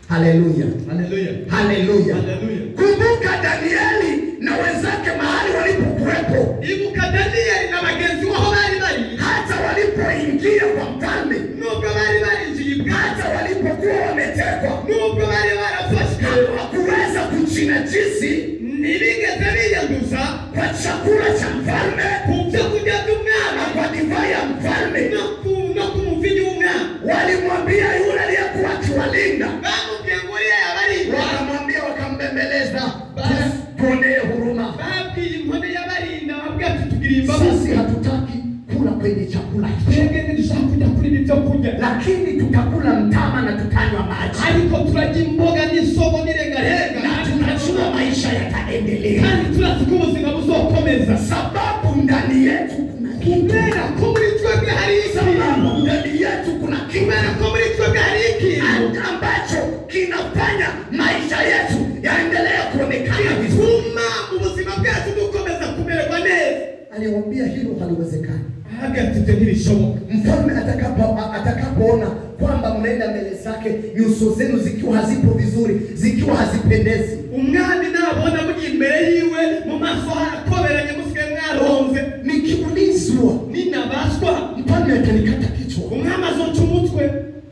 Haleluya, Haleluya. haleluya. Haleluya. Kumbuka Danieli na wenzake mahali walipokuwepo, ibuka daniyeli na bagenzi baho bari bari hata walipoingia kwa mfalme, nubwo bari barinjiye ibwami hata walipokuwa wametekwa, nubwo bari barafashwe hawakuweza kuchinajisi ntibigeze biyanduza kwa chakula cha mfalme ku byo kurya na by'umwami kwa divai ya mfalme. no ku no ku muvinyi w'umwami Walimwambia yule aliyekuwa akiwalinda, bamubwiye ngo uriya yabarinda wakamwambia, wakambembeleza, tuonee huruma, babwiye inkone y'abarinda babwiye ati tugire imbabazi sisi hatutaki kula kwenye chakula hicho, twebwe ntidushaka kujya kuri ibi byo kurya lakini tutakula mtama na tutanywa maji ariko turarya imboga n'isogo n'irengarenga na tunajua maisha yataendelea, kandi turazi ko ubuzima buzokomeza sababu ndani yetu kuna kitu, kubera ko muri twebwe hari ikintu sababu ndani yetu kuna kitu kubera ko muri twebwe hari ikintu ambacho kinafanya maisha yetu yaendelee kuonekana vizuri. gituma ubuzima bwacu bukomeza kumererwa neza Aliwaambia hilo haliwezekani. hagati ibyo ntibishoboka Mfalme atakapo atakapoona kwamba mnaenda mbele zake, nyuso zenu zikiwa hazipo vizuri, zikiwa hazipendezi, umwami nabona muri imbere yiwe mu maso harakoberanye musigaye mwaronze nikiulizwa ninabaswa mfalme atanikata kichwa. umwami azoca umutwe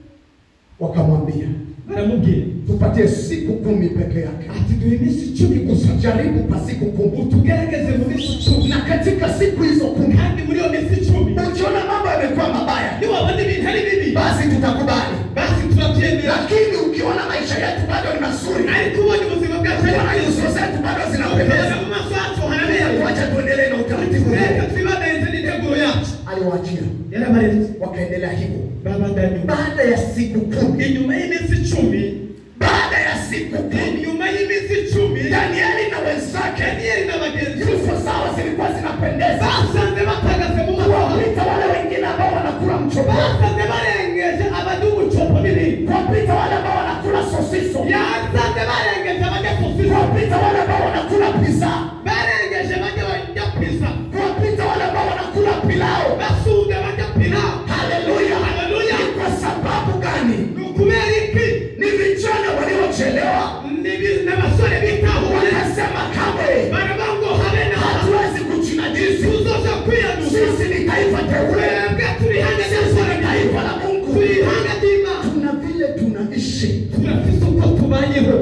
Wakamwambia baramubwira tupatie siku kumi peke yake, ati duhe iminsi icumi gusa jaribu pa siku kumi, utugerageze mu minsi icumi na katika siku hizo kumi kandi muri iyo minsi icumi ukiona mambo yamekuwa mabaya, niwabona ibintu ari bibi basi tutakubali, basi turabyemera lakini ukiona maisha yetu bado ni mazuri, ariko ubonye ubuzima bwacu ari ukiona bwiza nyuso zetu bado ukabona zinapendeza, mu maso hacu harabera wacha tuendelee na utaratibu reka huu. twibandanize n'integuro yacu Aliwaachia, yarabaretse wakaendelea hivyo. babandanya Baada ya siku kumi, inyuma y'iminsi icumi baada ya siku kumi, inyuma y'iminsi icumi Danieli na wenzake daniyeli na bagenzi nyuso zao zilikuwa zinapendeza, basanze batagaze mu maso kuwapita wale wengine ambao wanakula mchoba, basanze barengeje abadubucopo n'ibindi kuwapita wale ambao wanakula sosiso, yasanze barengeje bajya sosisi kuwapita wale ambao wanakula pizza, barengeje bajya bajya pisa kuwapita wale ambao wanakula pilau. basunze bajya pina Haleluya, Haleluya. Ni kwa sababu gani? ni ukubera iki Ni vijana waliochelewa Nibi- n'abasore bitahuye wakasema, kamwe baravuga ngo habe na hatuwezi kuchinajisi, tuzoza kwiyanduza sisi ni taifa teule, twebwe turi ihanga sisi ni ry'abasore taifa la Mungu, turi ihanga ry'imana tuna vile tunaishi. turafite uko tubayeho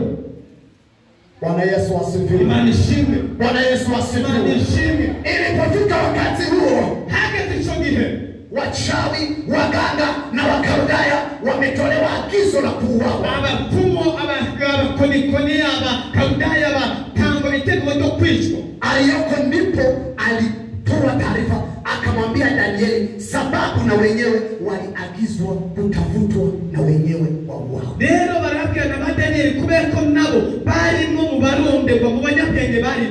Bwana Yesu asifiwe. imana ishimwe Bwana Yesu imana asifiwe. ishimwe Ilipofika wakati huo, hageze icyo gihe wachawi, waganga na Wakaldayo wametolewa agizo la kuuawa. abapfumu aba- abakonikoni abakaludaya batanga ibitego byo kwicwa Aliyoko ndipo alitoa taarifa akamwambia Danieli, sababu na wenyewe waliagizwa kutafutwa na wenyewe wauawa. rero barabwira na ba daniyeli kubera ko nabo barimwo mu baronderwa mu banyabwenge bari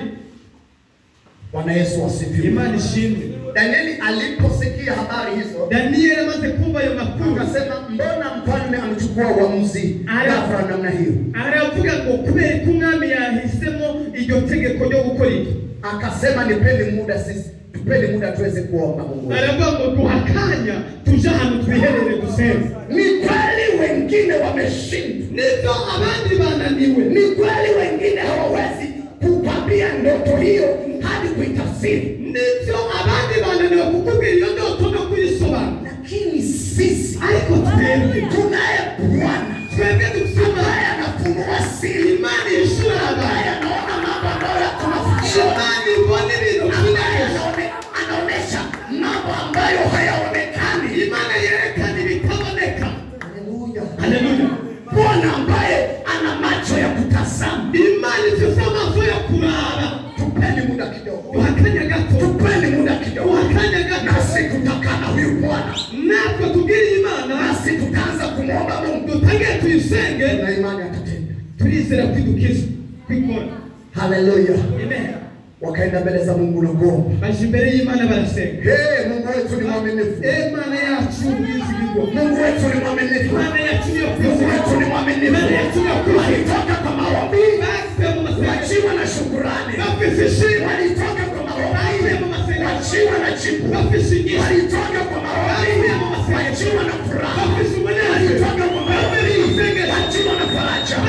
Bwana Yesu asifiwe. imana ishimwe Danieli aliposikia habari hizo daniyeli amaze kumva ayo makuru akasema, mbona mfalme amechukua uamuzi Aya. ghafla namna hiyo? aravuga ngo kubera ko umwami yahisemo iryo tegeko ryo gukora iki Akasema, nipeni muda sisi, tupeni muda tuweze kuomba Mungu. wetu." aravuga ngo duha akanya tuje ahantu twiherere dusenze Ni kweli wengine wameshindwa, nibyo abandi bananiwe ni kweli wengine hawawezi kukwambia ndoto hiyo hadi kuitafsiri, nibyo abandi bananiwe kukubwira iyo ndoto no kuyisobanura lakini sisi ariko twebwe tunaye Bwana twebwe dufite ambaye anafunua siri, imana yishura ambaye abantu anaona mambo ambayo tunafikiria, imana ibona ibintu ambaye byinshi anaone- anaonesha mambo ambayo hayaonekani. imana yerekana ibitaboneka Haleluya! haleluya Bwana ambaye ana macho ya kutazama, imana ifite amaso yo kuraba tupeni muda kidogo, duha akanya gato tupeni muda kidogo, duha akanya gato nasi tutakaa na huyu Bwana, natwe tubwire imana nasi tutaanza kumwomba Mungu, dutangire tuyisenge na imani atatenda. turizera kwidukiza kwikora Haleluya! amen Wakaenda mbele za Mungu na kuomba. baje imbere y'imana barasenga Hey, Mungu wetu ni mwaminifu, imana yacu y'ubwizigirwa Mungu wetu ni mwaminifu, imana yacu niyo Mungu wetu ni mwaminifu. imana yacu niyo kwizigirwa Walitoka kwa maombi basibe mu masengesho wakiwa na shukurani, bafise ishimwe walitoka kwa basibe mu maombi masengesho wakiwa na jibu, bafise inyigisho walitoka kwa maombi wakiwa na furaha, bafise umunezero walitoka kwa maombi bafise isengesho wakiwa na faraja.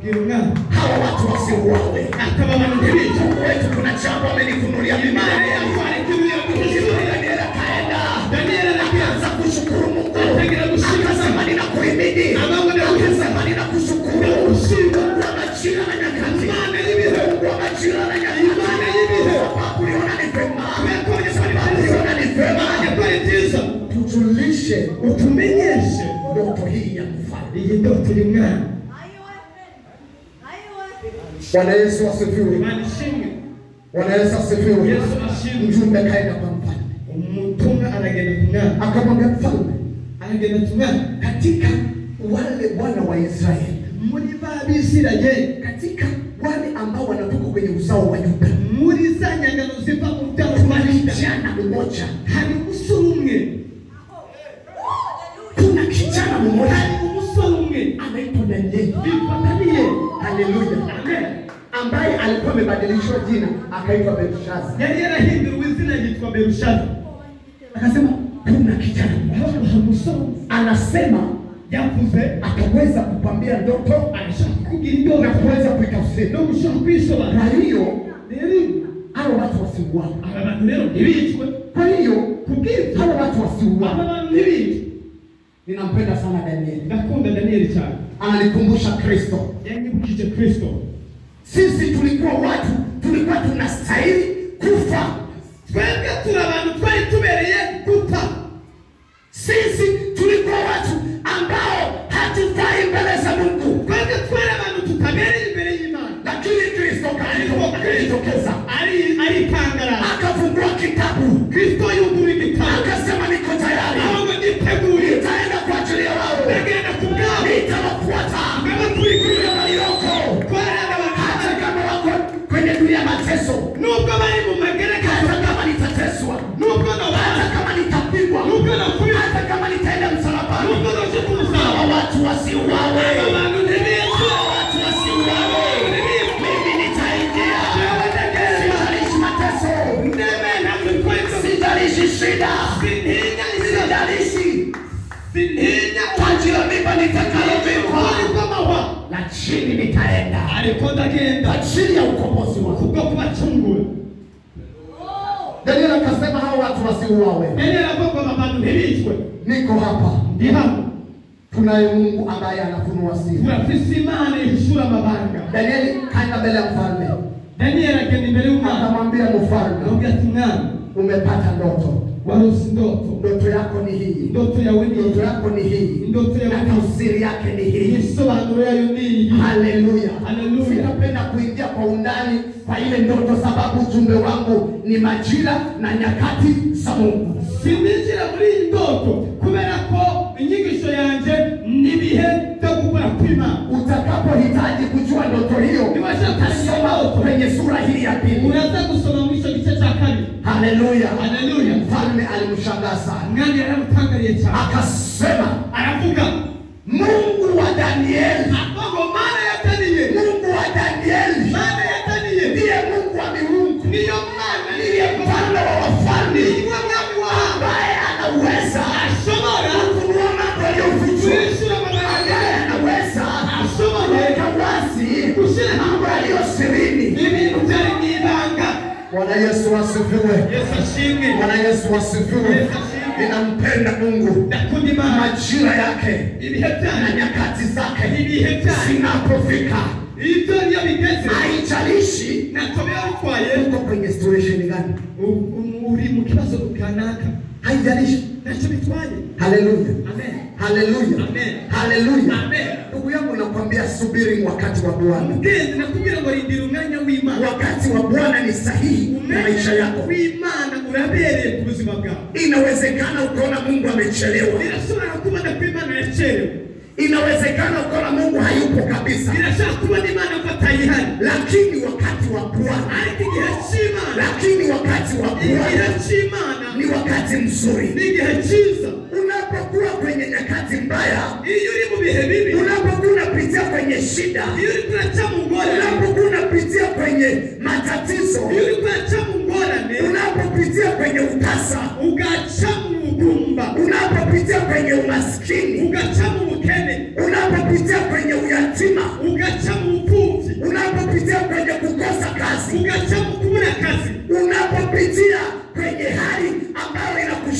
ndira umwana hawa watu wasiuawe. akaba abantu ntibicwe Mungu wetu kuna jambo amenifunulia mimi imana leo. yatwara ikibuye kuzibura Daniel akaenda daniyeli arakiza akaanza kushukuru Mungu, atangira gushima akasema ninakuhimidi, Amabona akasema ninakushukuru Ushima. Mungu wa majira na nyakati, Imana y'ibihe. Mungu wa majira na nyakati, Imana y'ibihe. sababu uliona ni vema, Kubera sababu uliona ni vema, yakora ibyiza tujulishe utumenyeshe ndoto hii ya mfalme. iyi ndoto y'umwana Bwana Yesu asifiwe. imana ishimwe Bwana Yesu asifiwe. yesu ashimwe Mjumbe kaenda kwa mfalme, umutumwa aragenda ku mwana akamwambia mfalme, aragenda ku mwana katika wale wana wa Israeli, muri ba bisirayeli katika wale ambao wanatoka kwenye uzao wa Yuda, muri za nyangano ziva mu rutaro rwa kuna yuda kijana mmoja, hari umusore umwe kuna kijana mmoja hari umusore umwe anaitwa Danieli. yitwa daniyeli Haleluya, amen ambaye alikuwa amebadilishwa jina akaitwa Belshaza. yari yarahinduriwe izina yitwa berushaza Akasema kuna kijana mmoja aho hari umusore umwe anasema yavuze ataweza kukwambia ndoto arashaka kugira na indoro kuweza kuitafsiri. no gushaka kuyisobanura Kwa hiyo rero hao watu wasiuawe. aba bantu rero ntibicwe Kwa hiyo kubw'ibyo hao watu aba wasiuawe. bantu ntibicwe Ninampenda sana Danieli, ndakunda daniyeli cyane ananikumbusha Kristo. yanyibukije kristo Sisi tulikuwa watu, tulikuwa tunastahili kufa. twebwe turi abantu twari tubereye gupfa Sisi tulikuwa watu ambao hatufai mbele za Mungu, twebwe twari abantu tutabereye imbere y'imana lakini Kristo kalito- kalitokeza ari aritangaza akafungua kitabu kristo yugura igitabo akasema, niko tayari, ahubwo niteguye nitaenda kwa ajili ya wao, ndagenda ku bwabo nitawafuata ndabakurikira kule walioko, twarana hata abantu kama wako kwenye dunia ya mateso, nubwo bari mu magereka hata kama nitateswa, nubwo hata nabana kama nitapigwa, nubwo nakubita hata kama nitaenda msalabani, nubwo naje ku musaraba hawa watu wasiuawe, aba bantu ntibicwe hawa watu wasiuawe, mimi nitaingia, sitalishi mateso, ndeme ntabwo twari sitalishi shida, sintinya sitalishi sintinya taji la mimba nitakalovikwa, kw'amahwa lakini nitaenda ariko ndagenda kwa ajili ya ukombozi wako. kubwo kubacungura Daniel akasema hao watu wasiuawe. yari yaravuga ngo abantu ntibicwe Niko hapa, ndi hano tunaye Mungu ambaye anafunua siri. turafise imana ihishura amabanga Danieli kaenda mbele ya mfalme, daniyeli agenda imbere y'umwana akamwambia mfalme, aramubwira ati mwana umepata ndoto, warose indoto ndoto yako ni hii, indoto yawe ni ndoto iyi yako ni hii, indoto yawe na ni iyi tafsiri yake ni hii. igisobanuro yayo ni iyi Haleluya, Haleluya. Sitapenda kuingia kwa undani kwa ile ndoto, sababu ujumbe wangu ni majira na nyakati za Mungu. sinzinjira muri iyi ndoto kubera ko inyigisho yanjye ni ibihe byo gukora kw'imana Utakapohitaji kujua ndoto hiyo, utasoma kwenye sura hii ya pili. uraza gusoma muri icyo gice cya kabiri Haleluya, Haleluya. Mfalme alimshangaa sana, umwami yaramutangariye cyane akasema aravuga Mungu wa Danieli, avuga mana yataniye Mungu wa Danieli mana yataniye ndiye Mungu wa miungu, niyo mwana ndiye mfalme wa wafalme, niwe mwami wahanga ambaye anaweza ashobora kufunua mambo yaliyofichwa, kwishyura amabanga ambaye anaweza ashobora kuweka wazi gushyira mambo yaliyo sirini. ibintu byari mu ibanga Bwana Yesu asifiwe. yesu ashimwe Bwana Yesu asifiwe. Yesu asifiwe. Ninampenda Mungu. ndakunda imana Majira yake ibihe na byanyu nyakati zake ibihe byanyu zinapofika, ibyo niyo bigeze haijalishi ntacyo biba bitwaye uko kwenye situation gani, U- u- uri mu kibazo kanaka haijalishi. ntacyo bitwaye Haleluya, amen haleluya, Amen. haleluya. Amen. Ndugu yangu, nakwambia subiri wakati wa Bwana. mugenzi nakubwira ngo rindira umwanya w'imana Wakati wa Bwana ni sahihi kwa maisha umwanya yako. w'imana urabereye ku buzima bwawe Inawezekana ukaona Mungu amechelewa, birashobora kubona ko imana yacerewe inawezekana ukaona Mungu hayupo kabisa, birashobora kubona imana ko atayihari lakini wakati wa Bwana, ariko igihe cy'imana lakini wakati wa igihe Bwana cy'imana ni wakati mzuri. ni igihe cyiza Unapokuwa kwenye nyakati mbaya, iyo uri mu bihe bibi unapokuwa unapitia kwenye shida, iyo uri kuraca mu ngorane unapokuwa unapitia kwenye matatizo, iyo uri kuraca mu ngorane unapopitia kwenye utasa, ugaca mu bugumba unapopitia kwenye umaskini, ugaca mu bukene unapopitia kwenye uyatima, ugaca mu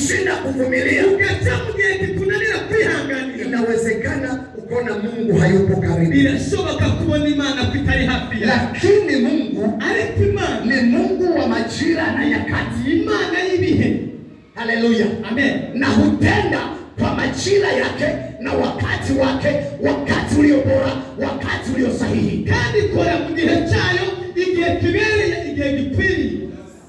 ikakushinda kuvumilia, ugaca mu gihe kikunanira kwihanganira inawezekana ukaona Mungu hayupo karibu, birashoboka kubona imana ko itari hafi yawe lakini Mungu ariko imana ni Mungu wa majira na nyakati. imana y'ibihe Haleluya! amen na hutenda kwa majira yake na wakati wake, wakati ulio bora, wakati ulio sahihi. kandi ikora mu gihe cyayo igihe kibereye igihe gikwiriye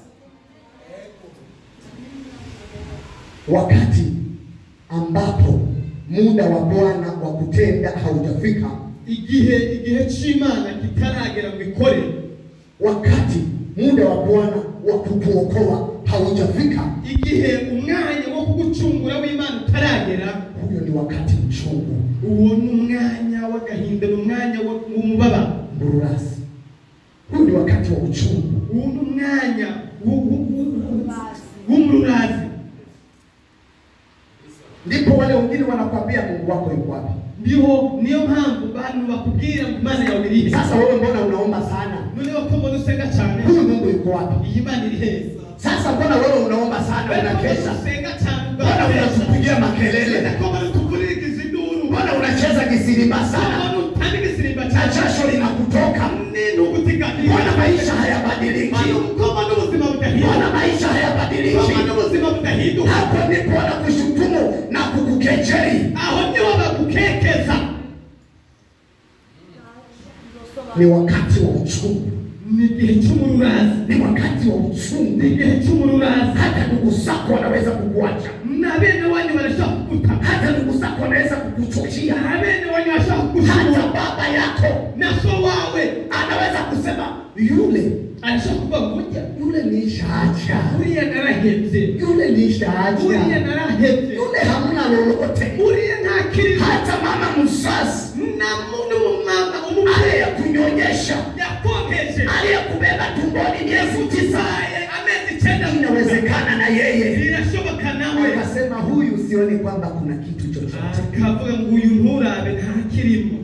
Wakati ambapo muda wa Bwana wa kutenda haujafika, igihe igihe cy'imana kitaragera ngo ikore wakati muda wa Bwana wa kukuokoa haujafika, igihe umwanya wo kugucungura w'imana utaragera huyo ni wakati mchungu, uwo ni umwanya w'agahinda ni umwanya wo- w'umubabaro mbururasi. Huyo ni wakati wa uchungu. uwo ni umwanya w'u- w'u- w'u- w'umurazi Ndipo wale wengine wanakwambia Mungu wako yuko wapi? niho niyo mpamvu bantu bakubwira ngo imana yawe iri he Sasa wewe mbona unaomba sana? noneho ko mbona usenga cyane Huyu Mungu yuko wapi? iyi mana iri heza Sasa mbona wewe unaomba sana, unakesha? usenga cyane Mbona unatupigia makelele? ko mbona tukuvurikiza induru Mbona unacheza kisirimba sana mbona utanga igisimba na cyane jasho linakutoka? nini ugutigatiye Mbona maisha hayabadiliki? koma n'ubuzima budahinduka Mbona maisha hayabadiliki? koma n'ubuzima budahinduka Hapo ndipo wanakushutumu na kukukejeli. aho niho bagukekeza Ni wakati wa uchungu, ni igihe cy'umururazi ni wakati wa uchungu. ni igihe cy'umururazi Hata ndugu zako wanaweza kukuacha, na bene wanyu barashaka kuguta hata ndugu zako wanaweza kukuchukia, na bene wanyu bashaka hata kugushura baba yako na so wawe anaweza kusema yule arashaka kuvuga ngo ujya yule ni shaacha, uriya narahebye yule ni shaacha, uriya narahebye yule hamna lolote. uriya nta kirimo Hata mama mzazi na n'umumama umubyeyi aliyekunyonyesha, yakonkeje aliyekubeba tumboni miezi tisa, yakugisaye amezi icyenda inawezekana na yeye birashoboka nawe akasema, huyu sioni kwamba kuna kitu chochote. akavuga ngo uyu nturabe nta kirimo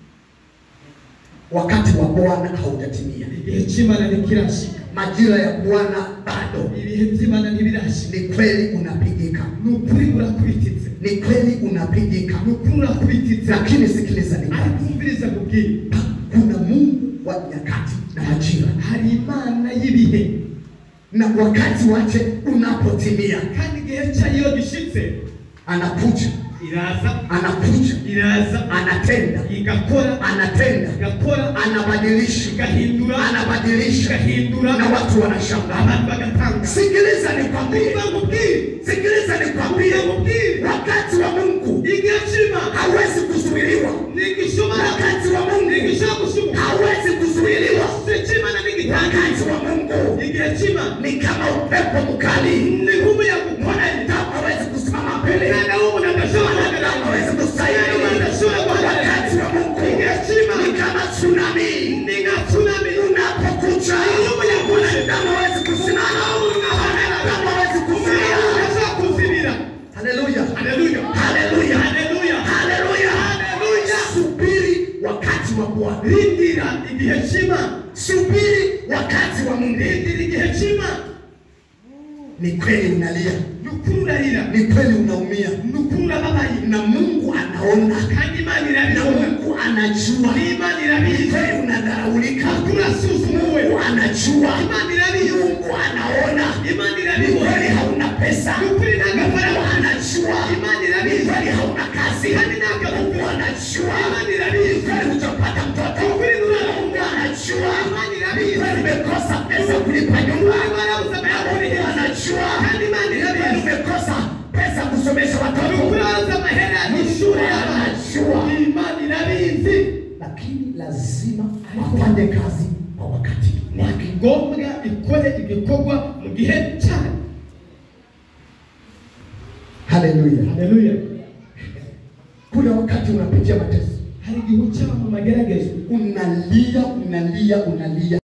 Wakati wa Bwana haujatimia, igihe cy'imana ntikirashika majira ya Bwana bado. ibihe by'imana ntibirashika Ni kweli unapigika, ni ukuri urakubititse ni kweli unapigika, ni ukuri urakubititse lakini sikiliza, ni kweli akumviriza kubwira kuna Mungu wa nyakati na majira, hari imana y'ibihe na wakati wake unapotimia kandi igihe cyayo iyo gishitse anakuja, iraza anakuja, iraza anatenda, igakora anatenda, igakora anabadilisha, igahindura anabadilisha, igahindura na watu wanashangaa. abantu bagatanga Sikiliza nikwambie, kuva mubwire sikiliza nikwambie, kuva mubwire wakati wa Mungu igihe cy'imana hawezi kuzuiliwa, ntigishobora wakati wa Mungu ntigishobora gushoboka hawezi kuzuiliwa, igihe cy'imana ntigitangaje wakati wa Mungu igihe cy'imana ni kama upepo mkali, ni nk'umuyaga ukomeye mwanadamu hawezi kusimama mbele, umwana w'umuntu adashobora mwanadamu guhagarara hawezi kustahimili. Wakati wa Mungu ni kama tsunami, ni nka tsunami unapokuja mwanadamu hawezi kusimama, mwanadamu hawezi kuzuia. ashobora kuzibira Haleluya, haleluya haleluya, haleluya haleluya, haleluya subiri wakati wa Bwana, rindira igihe cy'imana subiri wakati wa Mungu. rindira igihe cy'imana Ni kweli unalia, ni ukuri urarira ni kweli unaumia, ni ukuri urababaye na Mungu anaona, kandi imana na irabibona Mungu anajua. n'imana Ni irabizi kweli unadharaulika, ukuri urasuzuguwe Mungu anajua, imana irabizi Mungu anaona. imana Ni irabibona kweli hauna pesa, ni ukuri nta Mungu gafaranga anajua. imana Ni irabizi kweli hauna kazi, kandi nta Mungu gafaranga anajua. imana Ni irabizi kweli hujapata mtoto, ni ukuri Mungu nurarunga anajua. imana Ni irabizi kweli umekosa pesa kulipa nyumba, Mungu arabusama Mungu yakurihiza anajua. kandi imana Ni kweli irabizi umekosa pesa kusomesha ni watoto, ukuri araza amahera y'ishuri y'abana anajua. imana irabizi lakini lazima afanye kazi kwa wakati wake. ngombwa ikore igikorwa mu gihe cyayo Haleluya! haleluya Kuna wakati unapitia mateso, hari igihe uca mu magerageza unalia, unalia, unalia